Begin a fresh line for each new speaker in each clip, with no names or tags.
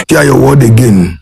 hear your word again.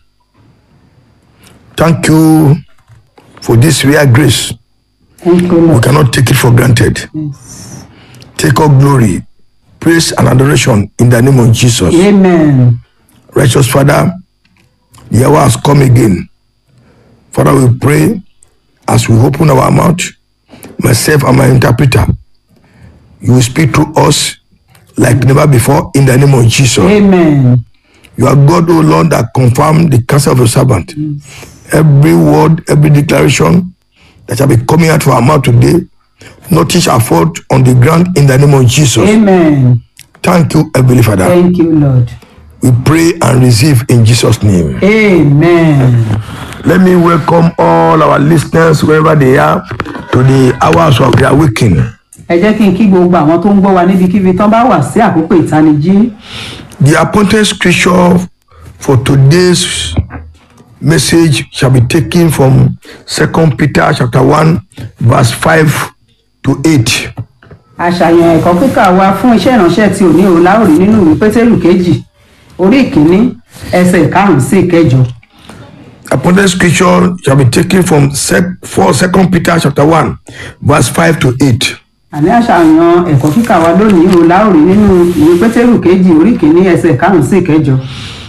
Thank you for this rare grace.
Thank you,
We
Lord.
cannot take it for granted.
Yes.
Take all glory, praise, and adoration in the name of Jesus.
Amen.
Righteous Father, the hour has come again. Father, we pray as we open our mouth, myself and my interpreter, you will speak to us like never before in the name of Jesus.
Amen.
You are God, O Lord, that confirm the counsel of your servant. Every word, every declaration that shall be coming out of our mouth today, nothing shall fall on the ground in the name of Jesus.
Amen.
Thank you, Heavenly Father.
Thank you, Lord.
We pray and receive in Jesus' name.
Amen.
Let me welcome all our listeners wherever they are to the hours of their waking.
ẹ jẹ́ kí n kí gbogbo àwọn tó ń gbọ́ wa níbikíbi tán bá wà sí àkókò ìtanijí
The appointed scripture for today's message shall be taken from Second Peter chapter 1, verse 5 to 8.
àṣàyàn ẹ̀kọ́ kíkà wa fún iṣẹ́ ìránṣẹ́ tí ò ní o láòrí nínú ìwé pétérù kejì orí ìkíní ẹsẹ̀ ìkarùn-ún sí ìkẹjọ
Appointed scripture shall be taken from sec- for Second Peter chapter 1, verse 5 to 8.
àní àṣàyàn ẹ̀kọ́ kíkà wa lónìí o láòrí nínú ìwé pétérù kejì orí ìkíní ẹsẹ̀ ìkarùn-ún sí ìkẹjọ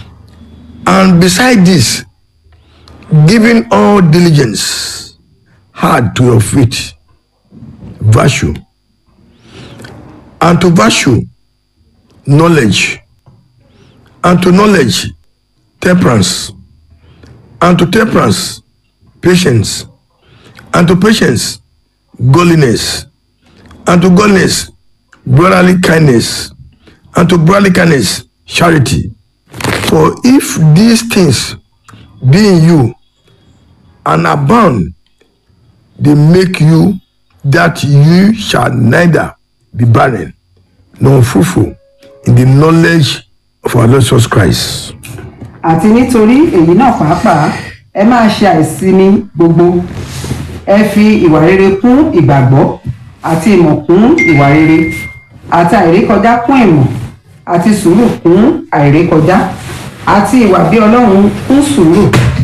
And beside this, giving all diligence, hard to your faith, virtue, and to virtue, knowledge, and to knowledge, temperance, and to temperance, patience, and to patience, godliness, and to godliness, brotherly kindness, and to brotherly kindness, charity. For if these things be in you and abound, they make you that you shall neither be barren nor fruitful in the knowledge of our Lord Jesus Christ.
àti nítorí èyí náà pàápàá ẹ máa ṣe àìsinmi gbogbo ẹ fi ìwà rere kún ìgbàgbọ́ àti ìmọ̀ kún ìwà rere àti àìrékọjá kún ìmọ̀ àti sùúrù kún àìrékọjá àti ìwà bí ọlọ́run kún sùúrù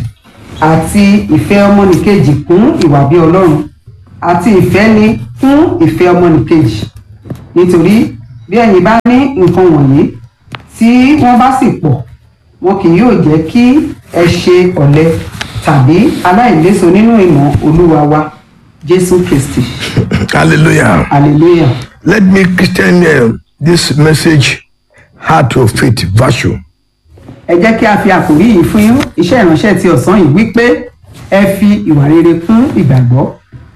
àti ìfẹ́ ọmọnìkejì kún ìwà bí ọlọ́run àti ìfẹ́ ni kún ìfẹ́ ọmọnìkejì nítorí bí ẹ̀yin bá ní nǹkan wọ̀nyí tí wọ́n bá sì pọ̀ wọn kì yóò jẹ́ kí ẹ ṣe ọ̀lẹ tàbí aláìléso nínú ìmọ̀ olúwa wa jésù kristi
Hallelujah.
hallelujah
Let me Christian uh, this message heart of faith virtue.
ẹ jẹ́ kí a fi àkòrí yìí fún iṣẹ́ ìránṣẹ́ ti ọ̀sán yìí wípé ẹ fi ìwà rere kún ìgbàgbọ́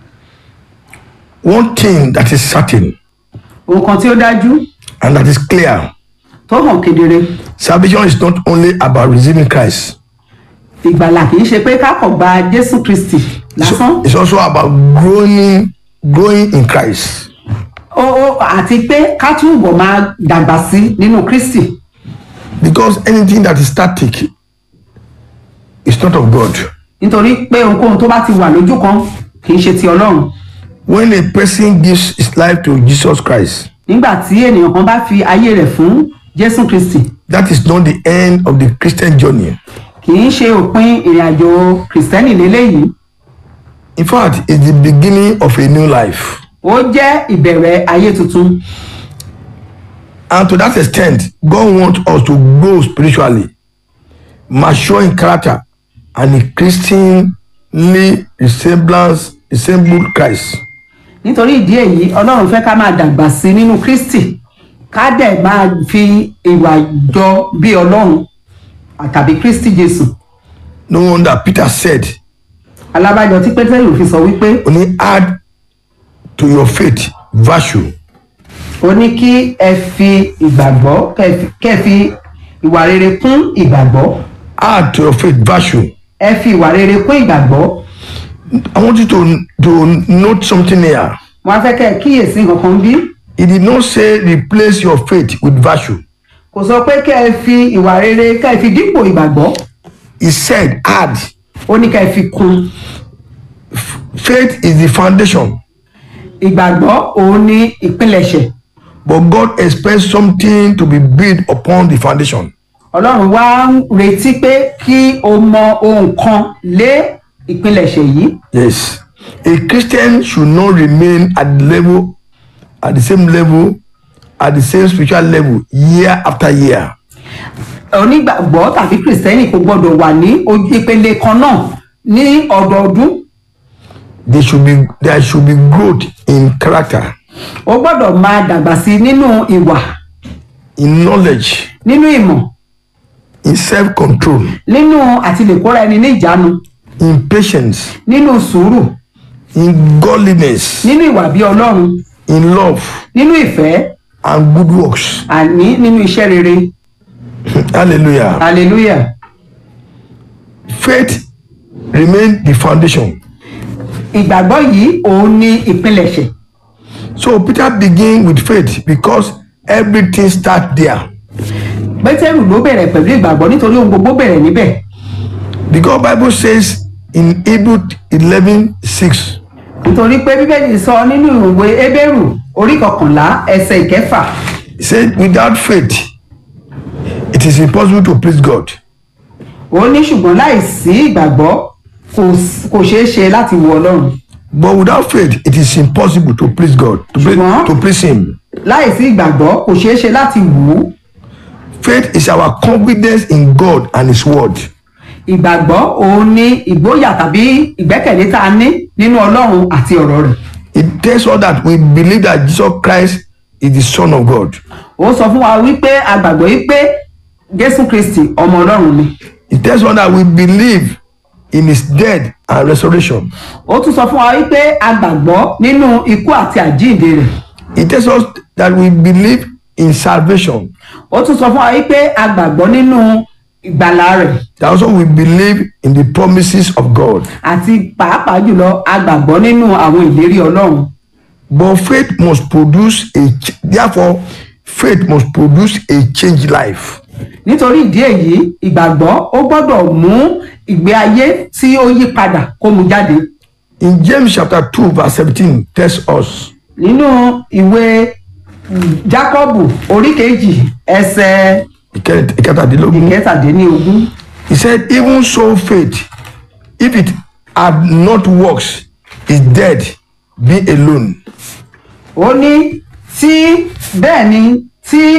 One thing that is certain
ohun kan tí ó dájú
and that is clear
tó hàn kedere
salvation is not only about receiving Christ,
ìgbàlà kì í ṣe pé ká kọ̀ gba jésù kristi lásán
it's also about growing growing in Christ.
ó ó àti pé ká túbọ̀ máa dàgbà sí nínú kristi
Because anything that is static is not of God.
nítorí pé ohunkóhun tó bá ti wà lójú kan kì í ṣe ti ọlọ́run
When a person gives his life to Jesus Christ,
nígbà tí ènìyàn kan bá fi ayé rẹ̀ fún jésù kristi
that is not the end of the Christian journey.
kì í ṣe òpin ìrìn àjò kìrìsìtẹ́nì lélẹ́yìí
In fact, it's the beginning of a new life.
ó jẹ́ ìbẹ̀rẹ̀ ayé tuntun
And to that extent, God wants us to grow spiritually, mature in character, and increasingly resemblance resemble Christ.
nítorí ìdí èyí ọlọ́run fẹ́ ká máa dàgbà sí nínú kristi ká dẹ̀ máa fi ìwà jọ bí ọlọ́run tàbí kristi jésù
No wonder Peter said,
alábàjọ tí pétérù fi sọ wípé
only add to your faith virtue,
ó ní kí ẹ fi ìgbàgbọ́ kẹ́ ẹ fi- kẹ́ ẹ fi ìwà rere kún ìgbàgbọ́
add to your faith virtue.
ẹ fi ìwà rere kún ìgbàgbọ́
I want you to, to note something here.
wọn á fẹ́ kẹ́ ẹ kíyèsí kankan bí
He did not say replace your faith with virtue.
kò sọ pé kẹ́ ẹ fi ìwà rere kẹ́ ẹ fi dípò ìgbàgbọ́
He said add.
ó ní kẹ́ ẹ fi kún
Faith is the foundation,
ìgbàgbọ́ òun ní ìpilẹ̀ṣẹ̀
but God expects something to be built upon the foundation.
ọlọ́run wá ń retí pé kí o mọ ohun kan lé ìpilẹ̀ṣẹ̀ yìí
Yes. A Christian should not remain at the level, at the same level, at the same spiritual level year after year.
onígbàgbọ́ tàbí kìrìsìtẹ́nì kò gbọ́dọ̀ wà ní ojú ìpele kan náà ní ọdọọdún
There should be there should be growth in character,
o gbọ́dọ̀ máa dàgbà sí i nínú ìwà
in knowledge,
nínú ìmọ̀
in self-control,
nínú àtìlẹ́kọ́ra ẹni ní ìjánu
in patience,
nínú sùúrù
in godliness,
nínú ìwà bí ọlọ́run
in love,
nínú ìfẹ́
and good works.
àní nínú iṣẹ́ rere
Hallelujah.
hallelujah
Faith remains the foundation.
ìgbàgbọ́ yìí òun ni ìpilẹ̀ṣẹ̀
So Peter began with faith because everything starts there.
pétérù ló bẹ̀rẹ̀ pẹ̀lú ìgbàgbọ́ nítorí ohun gbogbo bẹ̀rẹ̀ níbẹ̀
Because Bible says in Hebrew 11 6,
nítorí pé bíbélì sọ nínú ìwé hébérù orí kọkànlá ẹsẹ̀ ìkẹfà
it said, without faith, it is impossible to please God.
ó ní ṣùgbọ́n láìsí ìgbàgbọ́ kò s- kò ṣeé ṣe láti wo ọlọ́run
But without faith, it is impossible to please God, to, please,
Ṣùgbọ́n-
to please Him.
láìsí ìgbàgbọ́ kò ṣeé ṣe láti wù ú
Faith is our confidence in God and His Word.
ìgbàgbọ́ òun ni ìgboyà tàbí ìgbẹ́kẹ̀lé tá a ní nínú ọlọ́run àti ọ̀rọ̀ rẹ̀
It tells us that we believe that Jesus Christ is the Son of God.
ó sọ fún wa wípé a gbàgbọ́ wípé jésù kristi ọmọ ọlọ́run ni
It tells us that we believe in His death and resurrection.
ó tún sọ fún wa wípé a gbàgbọ́ nínú ikú àti àjíǹde rẹ̀
It tells us that we believe in salvation.
ó tún sọ fún wa wípé a gbàgbọ́ nínú ìgbàlà rẹ̀
That also we believe in the promises of God.
àti pàápàá jùlọ a gbàgbọ́ nínú àwọn ìlérí ọlọ́run
But faith must produce a ch- therefore faith must produce a changed life.
nítorí ìdí èyí ìgbàgbọ́ ó gbọ́dọ̀ mú ìgbé ayé tí ó yí padà kó mu jáde
In James chapter 2 verse 17 tells us
nínú ìwé mm, jákọ́bù orí kejì ẹsẹ̀
ìkẹ- ìkẹtàdínlógún
ìkẹtàdínlógún
he said even so faith if it had not works is dead being alone.
ó ní tí bẹ́ẹ̀ ni tí